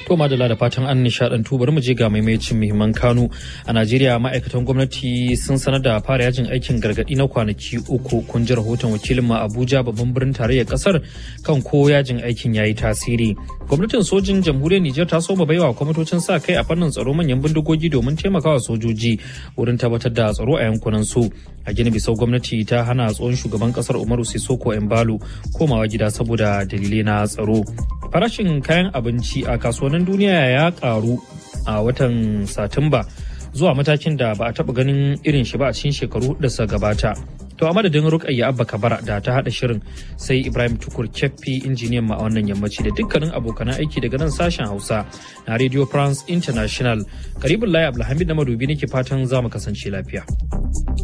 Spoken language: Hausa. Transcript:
To madala da fatan an nishadantu bari mu je ga maimacin muhimman kanu a Najeriya ma'aikatan gwamnati sun sanar da fara yajin aikin gargadi na kwanaki uku kun ji rahoton wakilin ma Abuja babban birnin tarayyar kasar kan ko yajin aikin yayi tasiri. Gwamnatin sojin jamhuriyar Nijar ta soma baiwa kwamitocin sa kai a fannin tsaro manyan bindigogi domin taimakawa sojoji wurin tabbatar da tsaro a yankunan su. A Gini Bisau gwamnati ta hana tsohon shugaban kasar Umaru Sisoko Embalo komawa gida saboda dalilai na tsaro. Farashin kayan abinci a kasuwannin duniya ya karu a watan Satumba zuwa matakin da ba a taba ganin irin shi ba a cikin shekaru da suka gabata. To a madadin Rukayya Abba Kabara da ta hada shirin sai Ibrahim Tukur Keffi injiniyan ma a wannan yammaci da dukkanin abokan aiki daga nan sashen Hausa na Radio France International. Karibin Layi Abdulhamid na Madobi nake fatan za mu kasance lafiya.